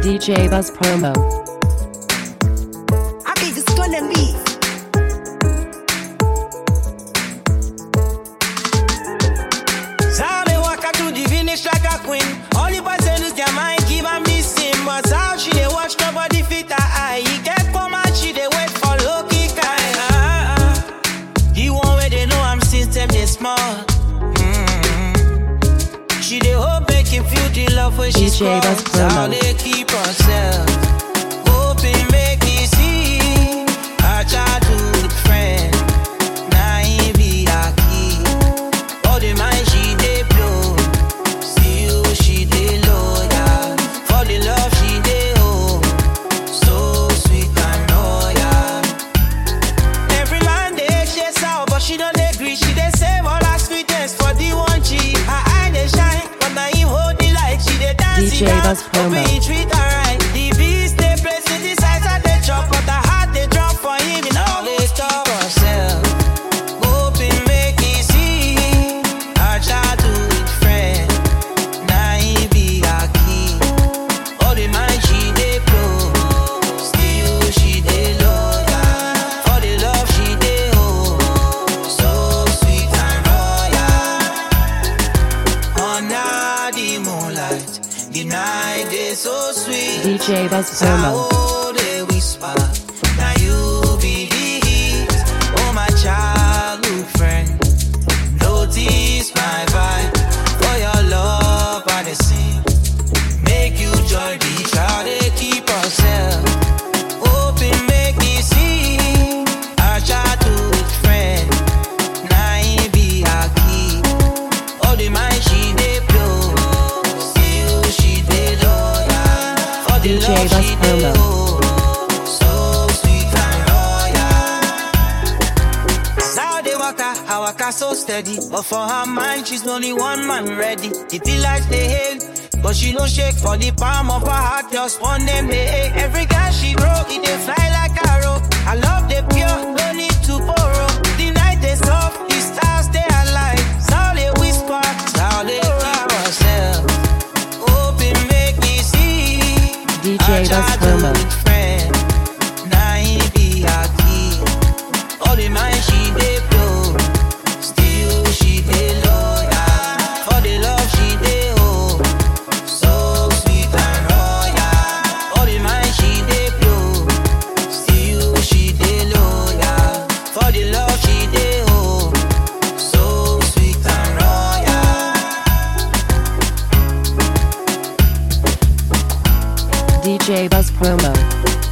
DJ Buzz Promo. I be just gonna be. How they walk out to the finish like a queen. Only person lose their mind, keep on missing. But how she they watch nobody fit her eye. He get for my she they wait for lucky kind. Ah, ah. The one where they know I'm system they small. Mm. She they hope make him feel the love when she DJ scrolls. Buzz Promo. How they keep herself. Hoping make me see her childhood friend. Now he be her key. All the mind she dey blow, still she dey loyal. For the love she dey owe, so sweet and loyal. Every man dey chase her, but she don't agree. She dey save all her sweetness for the one G. Her eye dey shine, but now him hold the light. She dey dance DJ it down, Buzz Promo. hoping he treat her right. The beast dey place it decides her dey chop, but her heart dey drop for him. He no dey stop herself. Hoping make he see her childhood friend. Now he be her key. All the mind she dey blow, still she dey loyal. For the love she dey owe, so sweet and royal. Under the moonlight, the night is so sweet. DJ Buzz Promo. Sao they whisper, now you be the heat. Oh my childhood friend, notice my vibe. For your love, I dey sing. Make you join the crowd, they keep yourself. Hoping make me see our childhood friend. Now he be our key. All the mind she dey blow, still she dey loyal. For the DJ love Buzz she dey Promo. owe, so sweet and loyal. How they waka, I waka so steady. But for her mind, she's only one man ready. It be like they hate, but she don't shake for the palm of her heart. Just one name they hate. Every guy she grow, it they fly like arrow. I love the pure, no need to borrow. The night they soft, the stars they alive. How they whisper, how they keep herself. Hoping make me see. DJ her Buzz childhood Promo. friend. Now he be her key. All the mind she dey blow, still she dey loyal. For the love she dey owe, so sweet and royal. All the mind she dey blow, still she dey loyal. For the love she dey owe, so sweet and royal. DJ Buzz Promo.